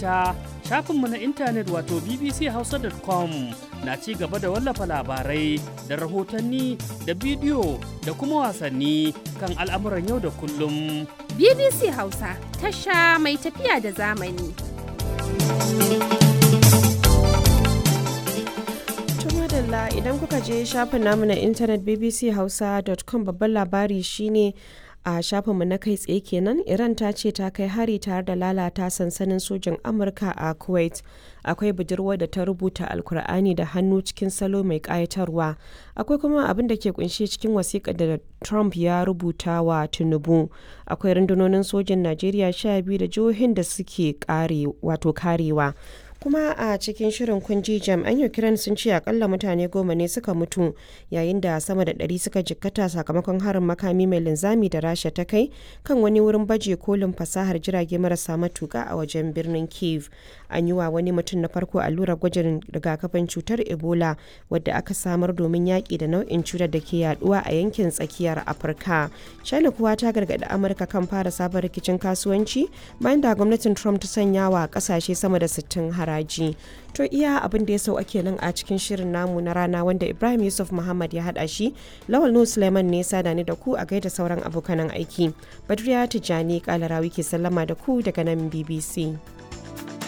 manta shafinmu na intanet wato bbchausa.com na ci gaba da wallafa labarai da rahotanni da bidiyo da kuma wasanni kan al'amuran yau da kullum. BBC Hausa tasha mai tafiya da zamani. madalla idan kuka je shafin namu na intanet bbchausa.com babban labari shine a shafinmu na kai tsaye kenan iran ta ce ta kai hari tare da lalata sansanin sojin amurka a kuwait akwai budurwa da ta rubuta alkur'ani da hannu cikin salo mai kayatarwa akwai kuma abin da ke kunshe cikin wasiƙa da trump ya rubuta wa tinubu akwai rundunonin sojin najeriya sha biyu da jihohin da suke wato karewa kuma a cikin shirin kunji jami'an ukraine sun ce akalla mutane goma ne suka mutu yayin da sama da ɗari suka jikkata sakamakon harin makami mai linzami da rasha ta kai kan wani wurin baje kolin fasahar jirage marasa matuka a wajen birnin kiev an yi wa wani mutum na farko allurar gwajin rigakafin cutar ebola wadda aka samar domin yaƙi da nau'in cutar da ke yaduwa a yankin tsakiyar afirka china kuwa ta gargaɗi amurka kan fara sabon rikicin kasuwanci bayan da gwamnatin trump ta sanya wa ƙasashe sama da 60 haraji to iya abin da ya sau ake nan a cikin shirin namu na rana wanda ibrahim yusuf muhammad ya haɗa shi lawal nu suleiman ne sada ni da ku a gaida sauran abokanan aiki badriya tijjani kalarawi ke sallama da ku daga nan bbc